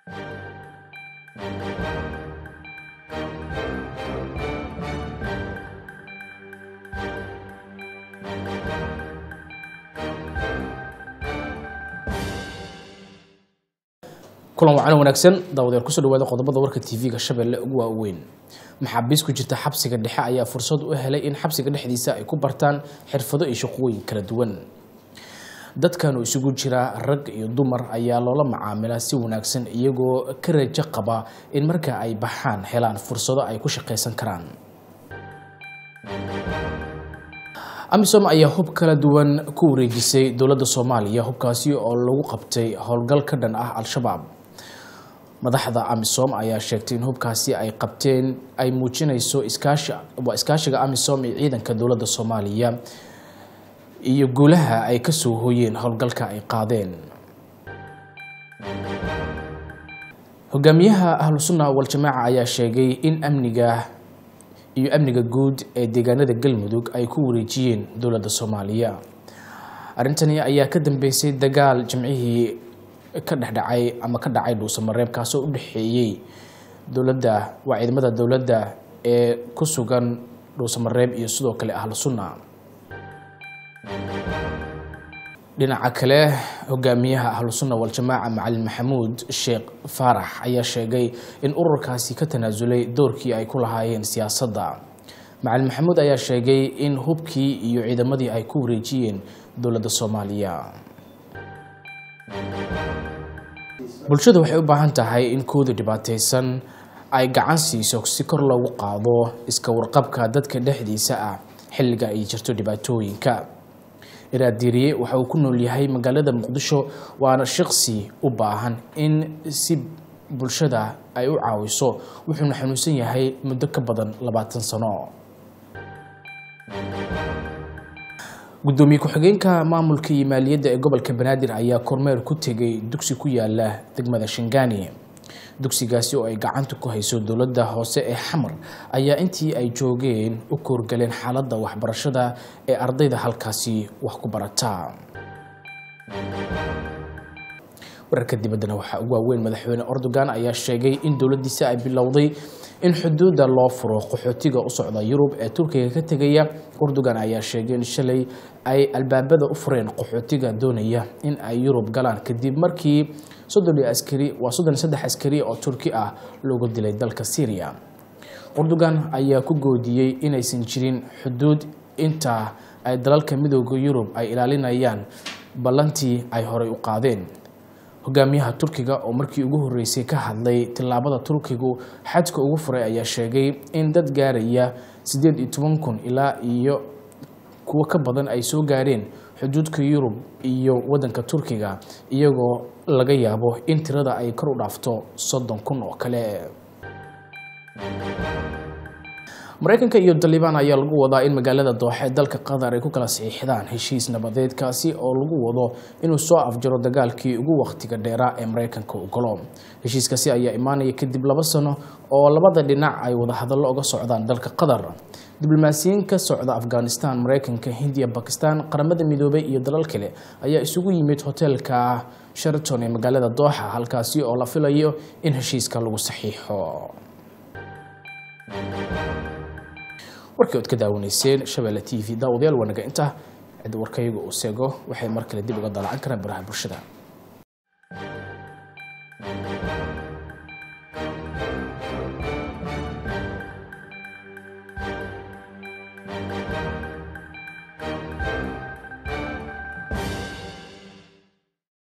kulan wacan wanaagsan daawadeer kusoo dhawaada qodobada warka tv-ga shabeelle ugu waaweyn maxaabiis ku jirta xabsiga dhexe ayaa fursad u helay in xabsiga dhexdiisa ay ku bartaan xirfado iyo shaqooyin kala duwan dadkan oo isugu jira rag iyo dumar ayaa loola macaamilaa si wanaagsan iyagoo ka rajo qaba in marka ay baxaan helaan fursado ay ku shaqaysan karaan amisom ayaa hub kala duwan ku wareejisay dowladda soomaaliya hubkaasi oo lagu qabtay howlgal ka dhan ah al-shabaab madaxda amisom ayaa sheegtay in hubkaasi ay qabteen ay muujinayso waa iskaashiga amisom iyo ciidanka dowladda soomaaliya iyo guulaha ay kasoo hooyeen howlgalka ay qaadeen hogaamiyaha ahlu sunna waljamaaca ayaa sheegay in amniga iyo amniga guud ee deegaanada galmudug ay ku wareejiyeen dowladda soomaaliya arrintani ayaa ka dambeysay dagaal jimcihii ka dhexdhacay ama ka dhacay dhuusamareeb kaasoo u dhexeeyey dowladda waa ciidamada dowladda ee ku sugan dhuusamareeb iyo sidoo kale ahlu sunna dhinaca kale hogaamiyaha ahlu sunna waljamaaca macalin maxamuud sheekh faarax ayaa sheegay in ururkaasi ka tanaasulay doorkii ay ku lahaayeen siyaasadda macalin maxamuud ayaa sheegay in hubkii iyo ciidamadii ay ku wareejiyeen dowladda soomaaliya bulshada waxay u baahan tahay in kooda dhibaataysan ay gacan siiso si kor loogu qaado iska warqabka dadka dhexdiisa ah xilliga ay jirto dhibaatooyinka iraadiiriye waxa uu ku nool yahay magaalada muqdisho waana shaqsi u baahan in si bulshada ay u caawiso wuxuuna xanuunsan yahay muddo ka badan labaatan sano gudoomiye ku-xigeenka maamulka iyo maaliyadda ee gobolka banaadir ayaa kormeer ku tegay dugsi ku yaala degmada shangaani dugsigaasi oo ay gacanta ku hayso dowladda hoose ee xamar ayaa intii ay joogeen u koorgaleen xaaladda waxbarashada ee ardayda halkaasi wax ku barata wararka dibaddana waxaa ugu waaweyn madaxweyne erdogan ayaa sheegay in dowladdiisa ay bilowday in xuduudda loo furo qaxootiga u socda yurub ee turkiga ka tegaya erdogan ayaa sheegay in shalay ay albaabada u fureen qaxootiga doonaya in ay yurub galaan kadib markii soddon askari waa soddon saddex askari oo turki ah loogu dilay dalka syriya erdogan ayaa ku goodiyey inaysan jirin xuduud inta ay dalalka midooda yurub ay ilaalinayaan ballantii ay horey u qaadeen hogaamiyaha turkiga oo markii ugu horeysay ka hadlay tillaabada turkigu xadka ugu furay ayaa sheegay in dad gaaraya siddeed iyo toban kun ilaa iyo kuwo ka badan ay soo gaareen xuduudka yurub iyo waddanka turkiga iyagoo laga yaabo in tirada ay kor u dhaafto soddon kun oo kale mareykanka iyo dalibaan ayaa lagu wadaa in magaalada dooxe dalka qatar ay ku kala saxiixdaan heshiis nabadeed kaasi oo lagu wado inuu soo afjaro dagaalkii ugu wakhtiga dheeraa ee mareykanka u galo heshiiskaasi ayaa imaanaya kadib laba sano oo labada dhinac ay wadahadallo uga socdaan dalka qatar diblomaasiyiin ka socda afghanistan mareykanka hindiya bakistan qaramada midoobay iyo dalal kale ayaa isugu yimid hoteelka sheraton ee magaalada dooxa halkaasi oo la filayo in heshiiska lagu saxiixo warkii ood ka daawanayseen shabeelle t v daawadayaal wanaga inta cid warkayga uu seego waxay mar kale dib uga dalacan karaan baraha bulshada